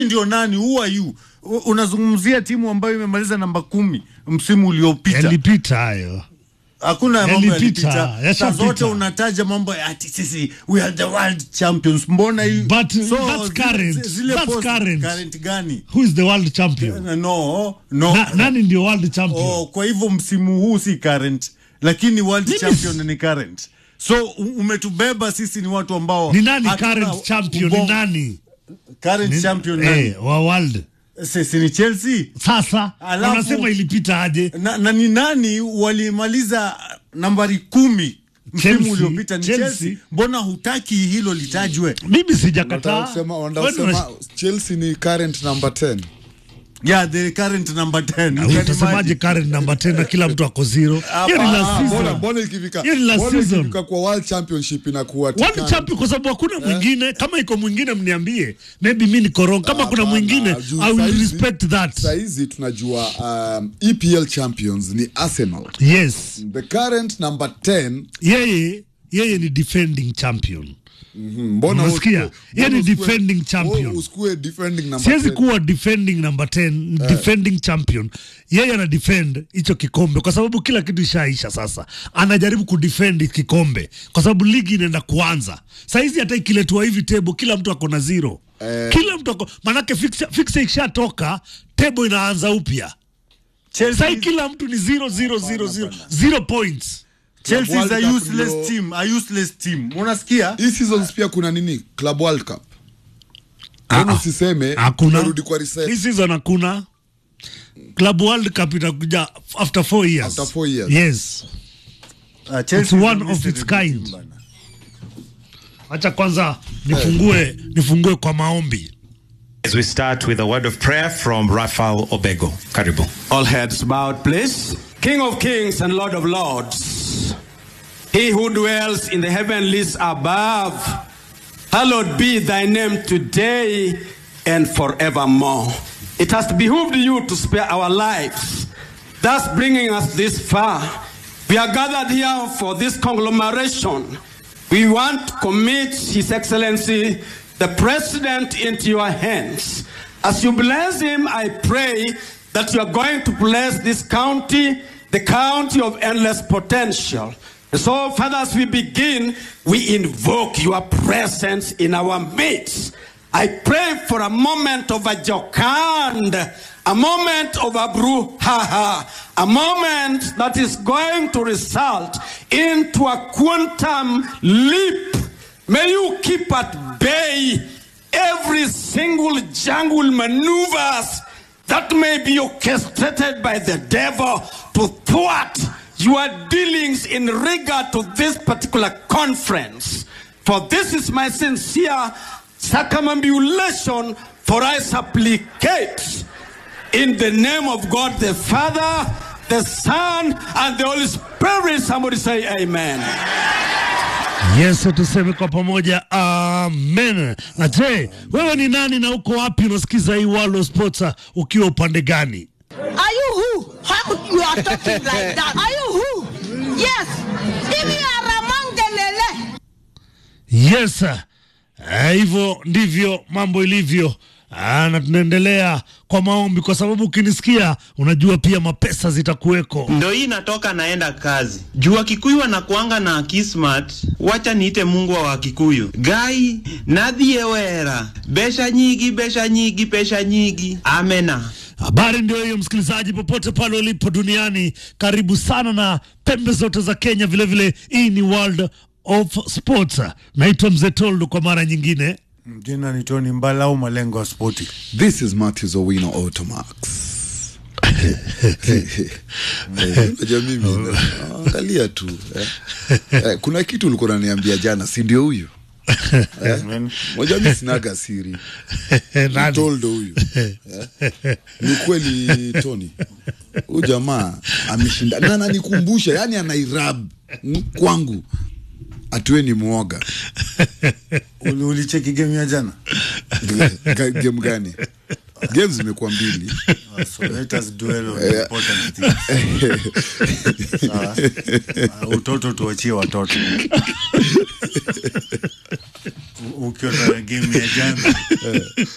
ndio nani? Who are you? U- Unazungumzia timu ambayo imemaliza namba kumi msimu uliopita. yalipita hayo Hakuna mambo Yalipita, yalipita. Saa yashapita. zote unataja mambo ya ati sisi we are the world champions. Mbona hii But that's zile- current. zile That's post- current. current gani? who is the world champion No, no. Na, nani ndio world champion Oh, kwa hivyo msimu huu si current, lakini world Mimi champion ni current. So u- umetubeba sisi ni watu ambao ni nani hatuna current champion ni ubongo. nani Current Ni- champion nani? eh, wa world Sisi ni Chelsea. sasa Alafu- wanasema ilipita aje Na, na ni nani walimaliza nambari kumi Chelsea, msimu uliopita ni Chelsea. Chelsea. Mbona hutaki hilo litajwe? mimi sijakataa Nataka kusema- wanataka Wewe kusema unas- Chelsea ni current number 10. Yeah, the current number 10. You can utasemaje imagine. current namba tena kila mtu ako zero hiyo ni Ah, last mbona- season mbona ikifika Hiyo ni last mbona season. ikifika kwa world championship inakuwa World tikani. champion kwa sababu hakuna mwingine kama iko mwingine mniambie maybe mi niko wrong kama kuna Hapana, mwingine juu i will saizi- respect that saizi tunajua um, EPL champions ni Arsenal yes the current number 10 yeye yeye ni defending champion mm, mbona Unasikia? usikue- Yeye ni mbona usikue- defending champion. mbona usikue defending number siwezi 10? kuwa defending number 10 defending champion yeye ana defend hicho kikombe kwa sababu kila kitu ishaisha sasa anajaribu kudefend kikombe kwa sababu ligi inaenda kuanza saizi hata ikiletwa hivi tebo kila mtu ako na zero Eh. kila mtu ako manake fixe fixe ikishatoka tebo inaanza upya Chelsea, sai kila mtu ni zero zero zero zero zero points Chelsea is a World Cup useless ndio- team, a useless team. Unasikia? hii seasons pia kuna nini club world cup Mbona usiseme hakuna tunarudi kwa reset hii season hakuna club world cup itakuja after four years After four years. yes Uh, Chelsea It's is a one of mystery its team kind. bana. acha kwanza nifungue nifungue kwa maombi As we start with a word of prayer from Rafael Obego. Karibu. All heads bowed, please. King of kings and Lord of lords, he who dwells in the heavenlies above, hallowed be thy name today and forevermore. It has behooved you to spare our lives, thus bringing us this far. We are gathered here for this conglomeration. We want to commit His Excellency the President into your hands. As you bless him, I pray that you are going to bless this county, the county of endless potential. And so, Father, as we begin, we invoke your presence in our midst. I pray for a moment of a jocund, a moment of a brouhaha, a moment that is going to result into a quantum leap. May you keep at bay every single jungle maneuvers that may be orchestrated by the devil to thwart your dealings in regard to this particular conference. For this is my sincere circumambulation, for I supplicate in the name of God the Father, the Son, and the Holy Spirit. Somebody say amen. yesu tuseme kwa pamoja amen na je wewe ni nani na uko wapi unasikiza hii World of Sports uh, ukiwa upande gani Are you who? How you are talking like that? Are you who? Yes. If you are among the lele. yes eh, hivyo ndivyo mambo ilivyo Ah, na tunaendelea kwa maombi kwa sababu ukinisikia unajua pia mapesa zitakuweko ndo hii natoka naenda kazi juu wakikuyu wanakuanga na kismat wacha niite mungu wa wakikuyu gai nadhie wera besha nyigi besha nyigi pesha nyigi amena Habari ndio hiyo, msikilizaji, popote pale ulipo duniani, karibu sana na pembe zote za Kenya. Vilevile hii ni World of Sports. Naitwa Mzee Toldo kwa mara nyingine. Jina ni Tony Mbala au malengo ya spoti. this is Matthews Owino Automax Unajua mimi angalia tu eh. Eh, kuna kitu ulikuwa unaniambia jana si ndio huyu eh? moja mi sinaga siri Nani? toldo huyu eh? ni kweli Tony huyu jamaa ameshinda na ananikumbusha yani anairab mm, kwangu atuwe ni mwoga Uli- Ulicheki game ya jana? Ga- game gani game zimekuwa mbili Ah, So let us dwell on the important things. Sawa? Ah, Utoto tuachie watoto. U- Ukiwa na game ya jana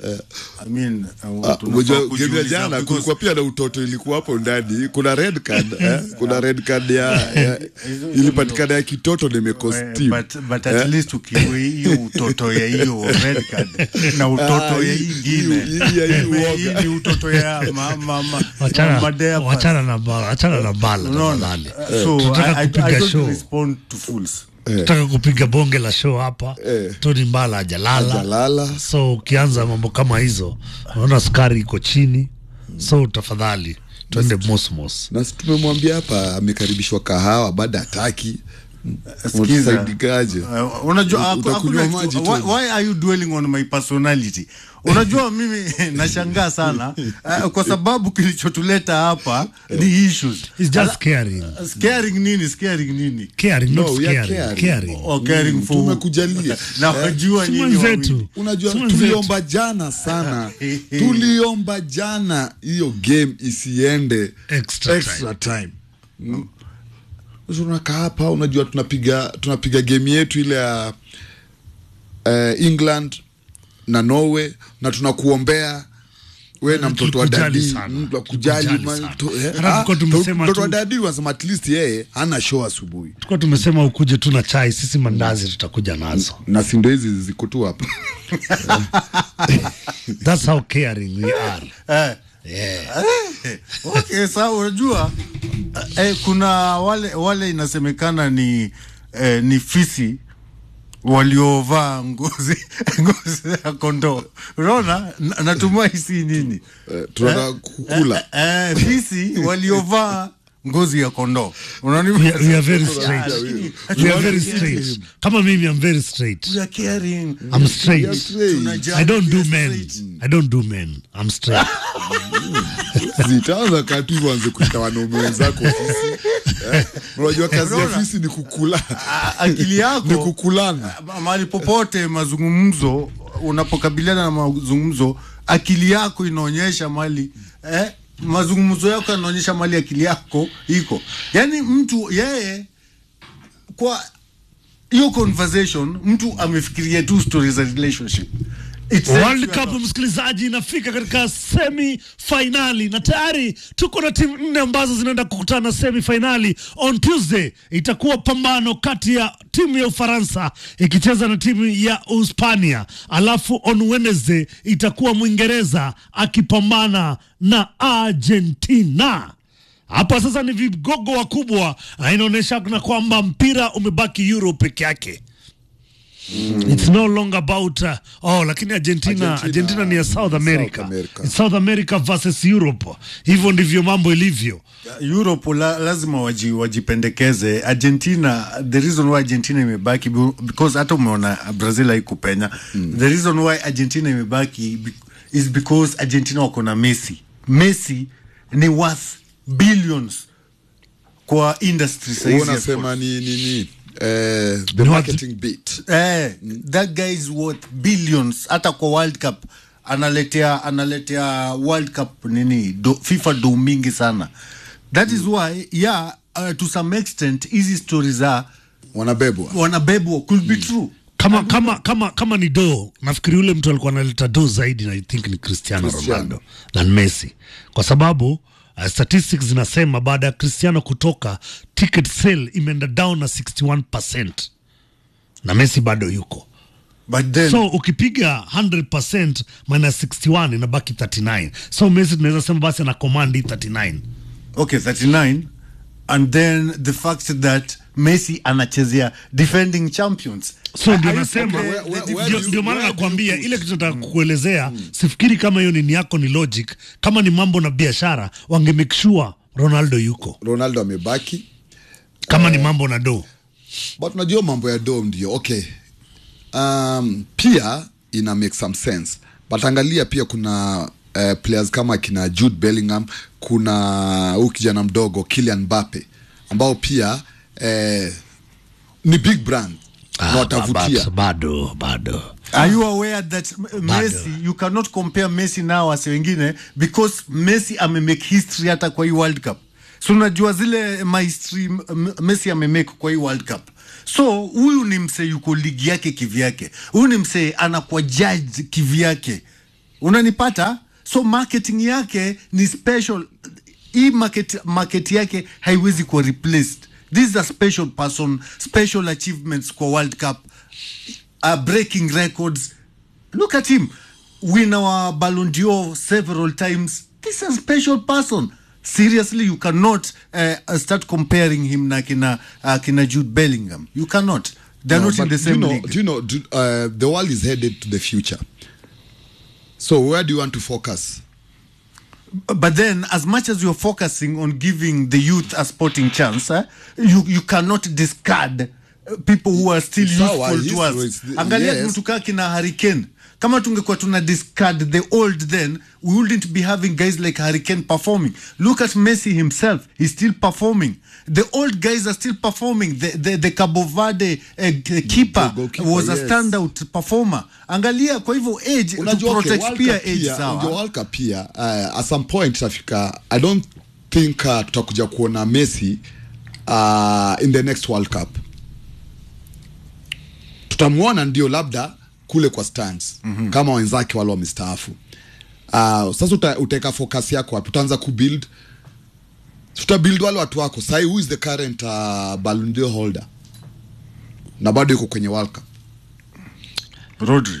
I mean, uh, Ah, tunafaa Unajua game ya kujiuliza jana because- kulikuwa pia na utoto ilikuwa hapo ndani. Kuna red card eh? kuna red card ya, ya ilipatikana ya kitoto Eh, nimekosti but, but at least ukiwe hiyo utoto ya hiyo red card na utoto Ah, ya hii- hii ingine hii- hii ya hii Eh, uoga. hii ni utoto ya ma, ma, ma, wachana madea wachana na bala wachana na bala Unaona? tafadhali So, tunataka I, I, kupiga I don't show respond to fools. tunataka kupiga bonge la show hapa Eh. Tony Mbala hajalala Hajalala. so ukianza mambo kama hizo unaona sukari iko chini so tafadhali twende mosmos na si tumemwambia hapa amekaribishwa kahawa baada hataki Sikiza. Utasaidikaje? Uh, unajua haku- Utakunywa hakuna maji kitu- tu. why, why are you dwelling on my personality unajua mimi nashangaa sana uh, kwa sababu kilichotuleta hapa ni issues It's just caring scaring nini scaring nini caring not No, we are scaring caring. caring or caring for tumekujalia na wajua Si nyinyi mwenzetu wawili. unajua Si mwenzetu. tuliomba jana sana tuliomba jana hiyo game isiende Extra extra time Mm. Sasa unakaa hapa unajua tunapiga tunapiga game yetu ile ya uh, england na norway na tunakuombea we na mtoto wa Tulikujali dadi sana. mm, tunakujali, Tulikujali ma- sana. to- eh, Hata ah, tulikuwa tumesema mtoto wa tu- dadi wanasema at least yeye hana show asubuhi tukuwa tumesema ukuje tu na chai sisi mandazi tutakuja nazo na sindo hizi ziko tu hapa that's how caring we are Eh. yeah. okay sawa unajua eh, kuna wale wale inasemekana ni eh, ni fisi waliovaa ngozi ngozi ya kondoo unaona Na- natumai si nini Eh, tunataka kukula eh, eh, fisi waliovaa ngozi ya kondoo Unani- we, are- we are very straight Actually, we are very straight kama mimi i'm very straight we are caring. i'm straight straight. Tunajali, i don't do we are men straight. i don't do men i'm straight zitaanza katu hivyo anze kuita wanaume wenzako ofisi Eh, unajua kazi ya Unaona? ofisi ni kukula A- akili yako ni kukulana Ma- mahali popote mazungumzo unapokabiliana na mazungumzo akili yako inaonyesha mali eh, mazungumzo yako yanaonyesha mali akili yako iko yaani mtu yeye kwa hiyo conversation mtu amefikiria tu story za relationship It tells World you Cup about- msikilizaji, inafika katika semi finali na tayari tuko na timu nne ambazo zinaenda kukutana semi finali. On Tuesday itakuwa pambano kati ya timu ya Ufaransa ikicheza na timu ya Uhispania, alafu on Wednesday itakuwa Mwingereza akipambana na Argentina. Hapa sasa ni vigogo wakubwa, na inaonyesha na kwamba mpira umebaki Euro peke yake. It's no longer about uh, oh, lakini Argentina, Argentina, Argentina ni ya South America. South America. It's South America versus Europe. Hivyo ndivyo mambo ilivyo. Europe la, lazima waji, wajipendekeze. Argentina, the reason why Argentina imebaki bu- because hata umeona Brazil haikupenya mm. The reason why Argentina imebaki be- is because Argentina wako na Messi. Messi ni worth billions kwa industry Wewe saizi ya unasema sport. ni nini eh, the Ni marketing bit Eh, that guy is worth billions hata kwa World Cup analetea analetea World Cup nini do, FIFA do mingi sana that is why yeah uh, to some extent hizi stories za wanabebwa wanabebwa could be true Kama kama kama kama ni do, nafikiri yule mtu alikuwa analeta do zaidi na I think ni Cristiano, Cristiano. Ronaldo than Messi. Kwa sababu uh, statistics zinasema baada ya Cristiano kutoka ticket sale imeenda down na 61% na Messi bado yuko. but then so ukipiga 100% minus 61 inabaki 39 so Messi tunaweza sema basi ana command hii 39 okay 39 and then the fact that Messi anachezea defending champions so ndio I- I nasema think where- where- where ndio- do you- ndio maana where do you nakwambia put- ile kitu nataka kukuelezea sifikiri kama hiyo nini yako ni logic kama ni mambo na biashara wange make sure Ronaldo yuko ronaldo amebaki kama ni mambo na do but unajua mambo ya dom ndio okay um, pia ina make some sense but angalia pia kuna uh, players kama kina jude bellingham kuna huu kijana mdogo kilian mbape ambao pia eh, ni big brand na watavutia but bado bado Are you aware that M- Messi you cannot compare Messi nao wase wengine because Messi amemake history hata kwa hii World Cup. So unajua zile mahistory M- M- Messi amemake kwa hii World Cup. So huyu ni msee yuko ligi yake kivyake. Huyu ni msee anakuwa judge kivyake. unanipata so marketing yake ni special hii market, market yake haiwezi kuwa replaced this is a special person special achievements kwa world cup uh, breaking records look at him win our Ballon d'Or several times this is a special person seriously you cannot uh, start comparing him na kina, uh, kina Jude Bellingham you cannot they're No, not in but the same do you know, league Do you know? Do, uh, the world is headed to the future. So where do you want to focus? but then as much as you're focusing on giving the youth a sporting chance eh, you, you cannot discard uh, people who are still Sawa, useful to history us is the- angalia yes. mtu kaa kina hurricane kama tungekuwa tuna discard the old then we wouldn't be having guys like hurricane performing look at messi himself he's still performing the old guys are still performing the, the, the cabo verde uh, keeper goalkeeper, was a yes. standout performer angalia kwa hivyo age to Unajua, okay, protect World pia Cup age pia- sawa unajua World Cup pia uh, at some point itafika i don't think uh, tutakuja kuona messi uh, in the next world cup tutamwona ndio labda kule kwa stands mm-hmm. kama wenzake wale wamestaafu uh, sasa uta, utaweka focus yako wapi utaanza kubuild tutabuild wale watu wako sahi who is the current uh, Ballon d'Or holder na bado yuko kwenye world cup rodri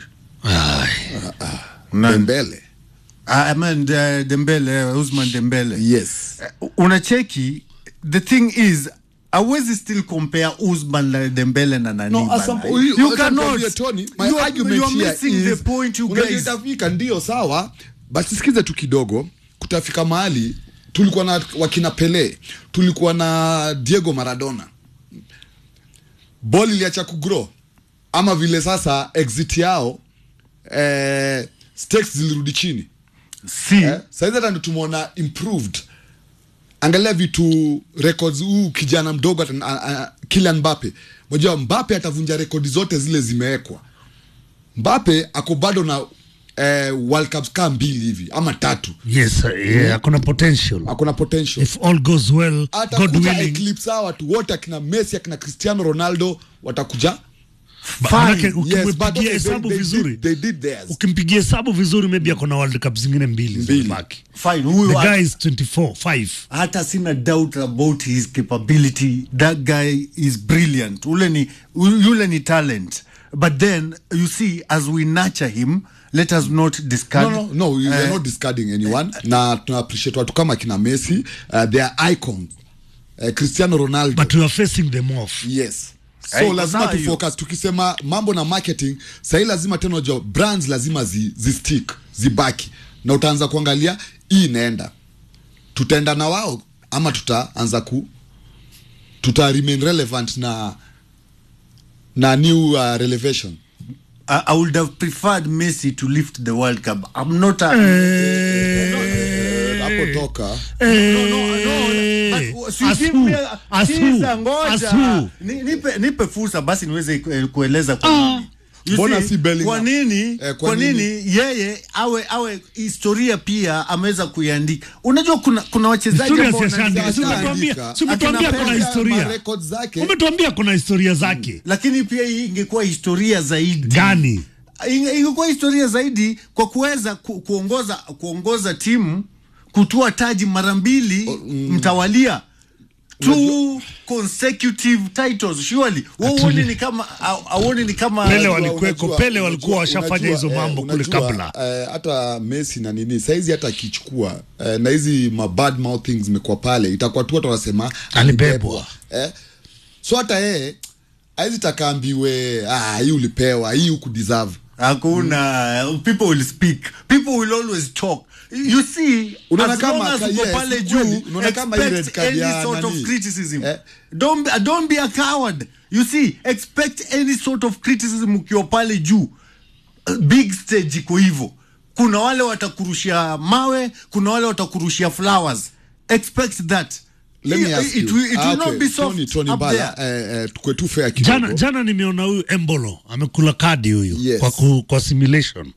Dembele Ah, I mean, uh, Dembele, uh, Usman Dembele. yes Uh, unacheki the thing is awezi still compare Usman na Dembele na nani No, bana. as some, you, you cannot cannot. Tony, my you are, argument you are here missing is, the point you unajua guys itafika ndio sawa but sikize tu kidogo kutafika mahali tulikuwa na wakina pele tulikuwa na diego maradona bol iliacha kugrow ama vile sasa exit yao eh, stakes zilirudi chini see eh? saizi hata ndo tumeona improved angalia vitu records huu kijana mdogo ata- a- a- Kylian Mbappe moja Mbappe atavunja rekodi zote zile zimewekwa Mbappe ako bado na eh, World Cups kaa mbili hivi ama tatu yes uh, yeah, akona potential ako na potential if all goes well god atakuja willing eclipse hawa watu wote akina Messi akina Cristiano Ronaldo watakuja Ba- manake yes, but ukimpigia okay, they, hesabu they, vizuri did, they did theirs ukimpigia hesabu vizuri maybe akona world cup zingine mbili Mbili. zimebaki fine huyu the hata- guy is 24 5 hata sina doubt about his capability that guy is brilliant ule ni yule ni talent but then you see as we nurture him let us not discard no, no, no, we are eh, not discarding anyone na tuna appreciate watu kama kina Messi uh, they are icons uh, Cristiano Ronaldo but we are facing them off yes so Hey, lazima sawa hiyo. tufocus tukisema mambo na marketing sahii lazima tena unajua brands lazima zi, zi stick zibaki na utaanza kuangalia hii inaenda tutaenda na wao ama tutaanza ku tuta remain relevant na na new uh, relevation I, I would have preferred Messi to lift the World Cup. I'm not a. hapo toka No, no, no, but si As give who? me a- As sikiza, who? As ngoja. who? Ni- nipe, nipe fursa basi niweze ku- kueleza kwa nini. You Mbona see, si Bellingham? kwa nini Eh, kwa kwa nini? nini yeye awe awe historia pia ameweza kuiandika unajua kuna kuna wachezaji Historia ambao si ashaandika. Si wanaandika- umetuambia- si umetuambia Akina kuna Pele, historia records zake umetuambia kuna historia zake lakini pia hii ingekuwa historia zaidi gani Inge- ingekuwa historia zaidi kwa kuweza ku, kuongoza kuongoza timu kutua taji mara mbili mtawalia two consecutive titles surely Wewe huoni ni kama au- auoni ni kama Pele Unajua- walikuweko, unajua- Pele walikuwa unajua- washafanya hizo unajua, mambo eh, kule unajua, kabla. eh, hata Messi na nini saizi hata akichukua eh, na hizi ma bad mouthings zimekuwa pale itakuwa tu watu wanasema Alibebwa. eh, so hata yeye aizi takaambiwe ah, hii ulipewa hii hukudeserve hakuna people will speak people will always talk you see Unaona as kama long as ka- uko yes, pale ni juu kweli. Unaona kama hii red expect card any ya sort of nani? criticism Eh? don't, be, don't be a coward you see expect any sort of criticism ukiwa pale juu Uh, big stage iko hivyo kuna wale watakurushia mawe kuna wale watakurushia flowers expect that Let me It- ask it you. will, it Ah, will not okay. be soft Tony, Tony up Mbala, there. eh, eh, tukwe tu fair kidogo. jana jana nimeona huyu embolo amekula kadi huyu Yes. kwa, ku, kwa simulation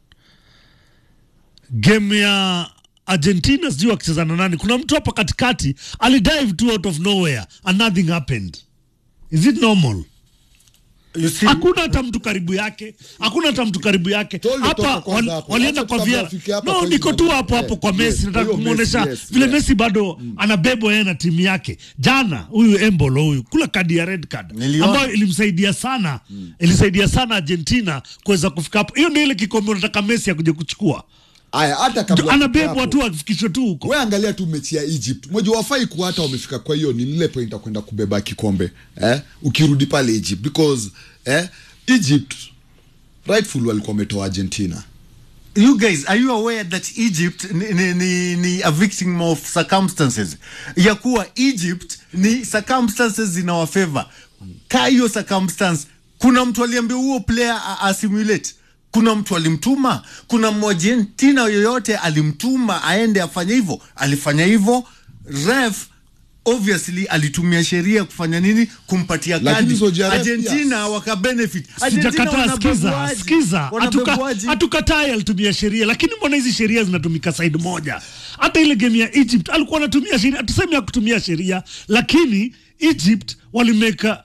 game ya argentina sijui akicheza na nani kuna mtu hapa katikati alidive tu out of nowhere and nothing happened is it normal You see- hakuna hata mtu karibu yake hakuna hata mtu karibu yake Tolly, toka hapa kwanza wal- hapo. walienda Acha kwa kabla via afike hapa no kwa niko hizo tu hapo mambo. hapo kwa Yes, Messi yes, nataka huyo kumuonesha Messi, yes, vile yes. Messi bado anabebwa yeye na timu yake jana huyu Embolo huyu kula kadi ya red card Niliona. ambayo ilimsaidia sana ilisaidia sana Argentina kuweza kufika hapo hiyo ndio ile kikombe unataka Messi akuje kuchukua aya hata kabla anabebwa hapo, tu afikishwe tu huko we angalia tu mechi ya egypt moja wafai kuwa hata wamefika kwa hiyo ni lile point ya kwenda kubeba kikombe eh? ukirudi pale egypt because eh? egypt rightful walikuwa wametoa argentina you guys are you aware that egypt ni, ni, ni, ni a victim of circumstances ya kuwa egypt ni circumstances zinawa favor ka hiyo circumstance kuna mtu aliambia huo player a- asimulate kuna mtu alimtuma kuna mwargentina yoyote alimtuma aende afanye hivyo alifanya hivyo ref obviously alitumia sheria kufanya nini kumpatia Lakini kadi Saudi Arabia- argentina wakabenefit Argentina sijakataa skiza wanabebuaji. skiza hatuka- Wanabebuaji. hatukatai alitumia sheria lakini mbona hizi sheria zinatumika side moja hata ile game ya egypt alikuwa anatumia sheria tuseme ya kutumia sheria lakini egypt walimeka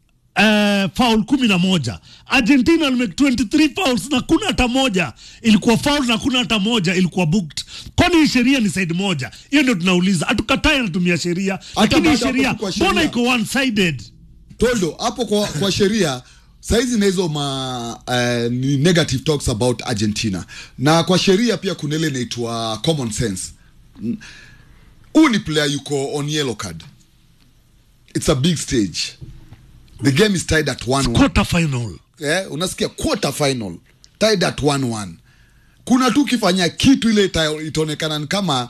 Uh, foul kumi na moja argentina walimake 23 fouls na kuna hata moja ilikuwa foul na kuna hata moja ilikuwa booked kwani hii sheria ni side moja hiyo ndio tunauliza hatukatai anatumia sheria lakini hii baada hapo sheria tu kwa sheria. mbona iko one sided toldo hapo kwa, kwa sheria saizi na hizo ma uh, ni negative talks about argentina na kwa sheria pia kuna ile inaitwa common sense Mm. huu ni player yuko on yellow card it's a big stage the game is tied at 1-1 quarter final eh, unasikia quarter final tied at 1-1 kuna tu ukifanya kitu ile ita- itaonekana ni kama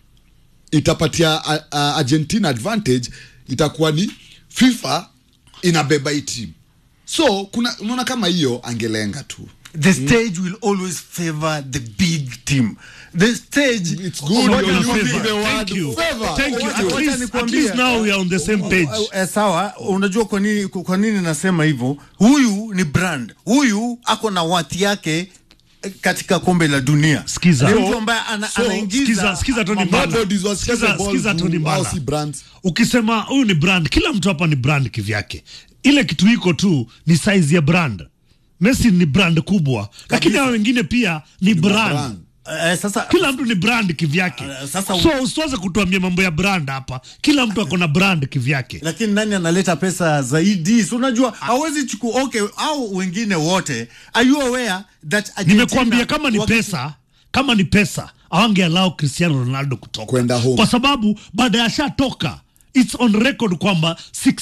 itapatia a, a, argentina advantage itakuwa ni fifa inabeba hii team so kuna unaona kama hiyo angelenga tu the stage will always favor the big team the stage It's good Ngoja you're nikwambie. using the word Thank you. favor. Thank you. Wacha- At wacha least, at nikwambie. least now we are on the same page. Eh, sawa unajua kwa nini kwa nini nasema hivyo huyu ni brand huyu ako na wati yake eh, katika kombe la dunia Sikiza. ni So- mtu ambaye ana, so, anaingiza sikiza- sikiza Tony mambo- Mbala. Nobodies was Sikiza- chasing ball sikiza to- Tony Mbala. au si brands. ukisema huyu ni brand kila mtu hapa ni brand kivyake ile kitu iko tu ni size ya brand messi ni brand kubwa lakini hao wengine pia ni brand brand. Eh, sasa kila mtu ni brand kivyake Eh, sasa- so usiweze kutuambia mambo ya brand hapa kila mtu ako na brand kivyake lakini nani analeta pesa zaidi si unajua hawezi chukua okay au wengine wote are you aware that Argentina nimekuambia kama ni wakati- pesa kama ni pesa awangealau cristiano ronaldo kutoka Kwenda home. kwa sababu baada ya shatoka its on record kwamba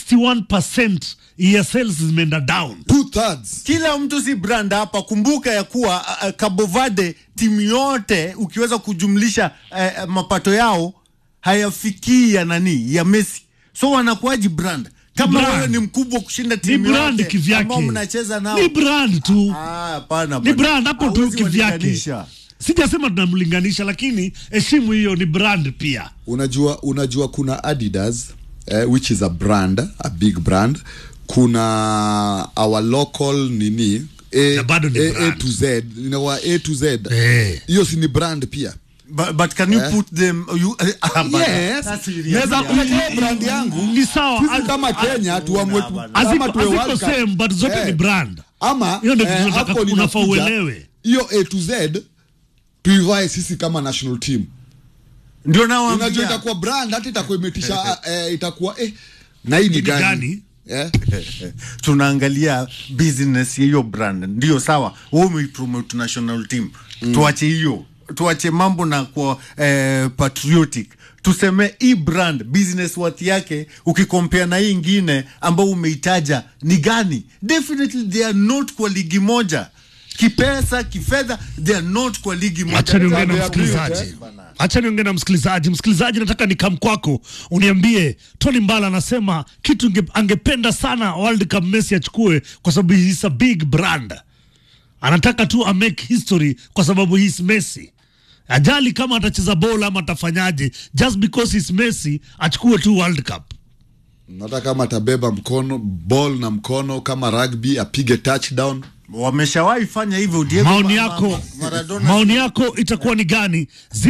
61 ya sales zimeenda down two thirds kila mtu si brand hapa kumbuka ya kuwa uh, Cabo Verde timu yote ukiweza kujumlisha uh, mapato yao hayafikii ya nani ya Messi so wanakuwaji brand kama brand. wewe ni mkubwa kushinda ni timu brand yote kivyake ambao mnacheza nao ni brand tu Ah, hapana ni bwana. brand hapo tu Hawezi kivyake walinganisha. sijasema tunamlinganisha lakini heshimu hiyo ni brand pia unajua unajua kuna adidas eh, which is a brand a big brand kuna our local nini Na bado ni a, a brand. to z inawa a to z Eh. hiyo si ni brand pia But, but can you put them you, ah, bana. yes That's serious. naweza Yeah. kuletea brand yangu ni sawa sisi Az- kama kenya tuamue tu- bana. kama haziko tuwe haziko World Cup. same but zote Eh. ni brand ama Hiyo ndio kitu eh, nataka hapo unafaa linakuja, uelewe. hiyo a to z tuivae sisi kama national team ndio unajua nawaambia itakuwa brand hata itakuwa imetisha eh, itakuwa eh, na hii ni Ni gani, gani? Eh? tunaangalia business ya hiyo brand ndio sawa wewe umeipromote national team tuache hiyo tuache mambo na kwa eh, patriotic tuseme hii brand business worth yake ukikompea na hii ingine ambao umeitaja ni gani definitely they are not kwa ligi moja kipesa kifedha they are not kwa ligi moja acha niongee na They are msikilizaji built, acha niongee na msikilizaji msikilizaji nataka nikam kwako uniambie tony mbala anasema kitu inge, angependa sana world cup messi achukue kwa sababu he is a big brand anataka tu a make history kwa sababu he is messi ajali kama atacheza bola ama atafanyaje just because he's messi achukue tu world cup hata kama atabeba mkono ball na mkono kama rugby apige touchdown wameshawahi fanya hivyo Diego maoni Ma- yako Ma- Maradona maoni yako itakuwa ni gani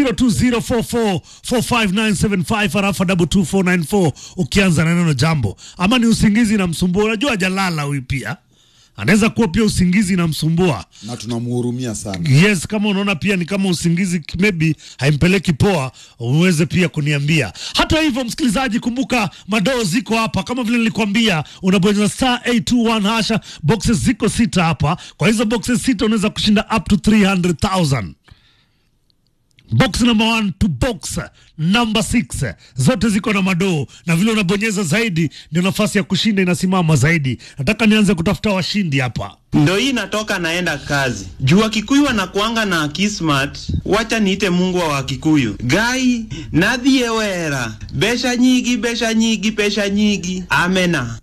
0204445975 arafa 22494 ukianza na neno jambo ama ni usingizi na msumbua unajua jalala huyu pia anaweza kuwa pia usingizi inamsumbua na tunamhurumia sana yes kama unaona pia ni kama usingizi maybe haimpeleki poa uweze pia kuniambia hata hivyo msikilizaji kumbuka madoo ziko hapa kama vile nilikwambia unabonyeza star 821 hasha boxes ziko sita hapa kwa hizo boxes sita unaweza kushinda up to 300000 box number one to box number six zote ziko na madoo na vile unabonyeza zaidi ndio nafasi ya kushinda inasimama zaidi nataka nianze kutafuta washindi hapa ndo hii natoka naenda kazi juu wakikuyu wanakuanga na kismat wacha niite mungu wa wakikuyu gai nadhie wera besha nyigi besha nyigi pesha nyigi amena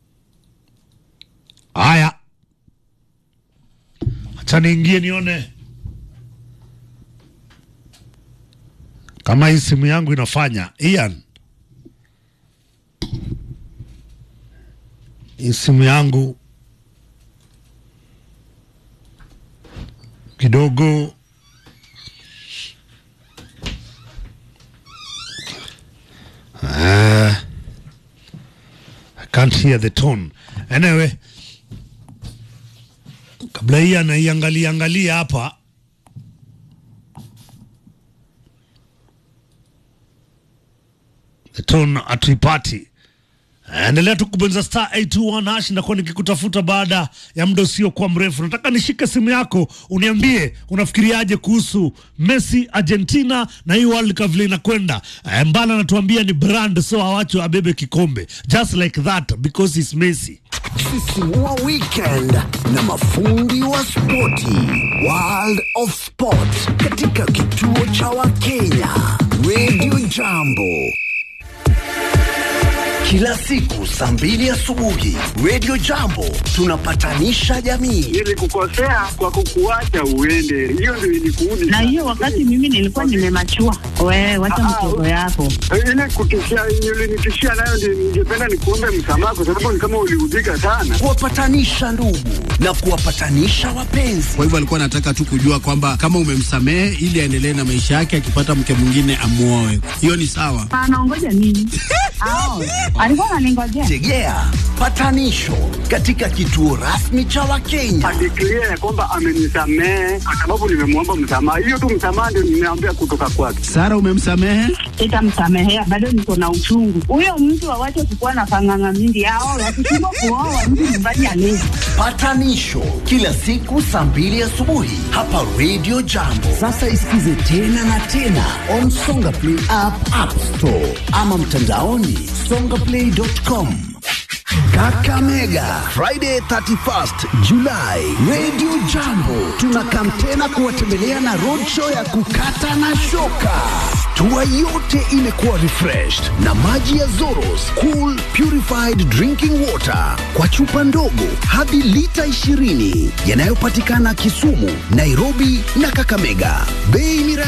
haya acha niingie nione kama hii simu yangu inafanya ian hii simu yangu kidogo Ah, I can't hear the tone. Anyway, kabla hii anaiangalia angalia hapa the tone hatuipati. Endelea tu kubonyeza star 821 hash ndakuwa nikikutafuta baada ya muda usiokuwa mrefu. Nataka nishike simu yako uniambie unafikiriaje kuhusu Messi Argentina na hii World Cup vile inakwenda. Eh, Mbala anatuambia ni brand so awacho abebe kikombe just like that because it's Messi. Sisimua weekend na mafundi wa spoti World of Sport katika kituo cha Wakenya Radio Jambo kila siku saa mbili asubuhi Radio Jambo tunapatanisha jamii. Nilikukosea kwa kukuacha uende, hiyo ndio ilikuudi. na hiyo wakati mimi nilikuwa nimemachua. Wewe wacha mchezo yako. ile kutishia ulinitishia nayo, ndio ningependa nikuombe msamaha, kwa sababu ni kama uliudhika sana. Kuwapatanisha ndugu na kuwapatanisha wapenzi. Kwa hivyo alikuwa anataka tu kujua kwamba kama umemsamehe ili aendelee na maisha yake, akipata mke mwingine amuoe. Hiyo ni sawa. Anaongoja nini? Ao, alikuwa ananingojea. Tegea patanisho katika kituo rasmi cha Wakenya. Adeklia ya kwamba amenisamehe kwa sababu nimemwomba msamaha. Hiyo tu msamaha ndio nimeambia kutoka kwake. Sara, umemsamehe? Sitamsamehea, bado niko na uchungu. Huyo mtu awache kukuwa na panganga mingi. Ao, wakishindwa kuoa mtu nyumbani alezi. Patanisho kila siku saa mbili asubuhi hapa Radio Jambo. Sasa isikize tena na tena on Songa Play app, App Store ama mtandaoni songaplay.com. Kakamega Friday 31st July, Radio Jambo tunakam tena kuwatembelea na roadshow ya kukata na shoka. Tua yote imekuwa refreshed na maji ya Zoros Cool Purified Drinking Water kwa chupa ndogo hadi lita 20 yanayopatikana Kisumu, Nairobi na Kakamega. Bei ni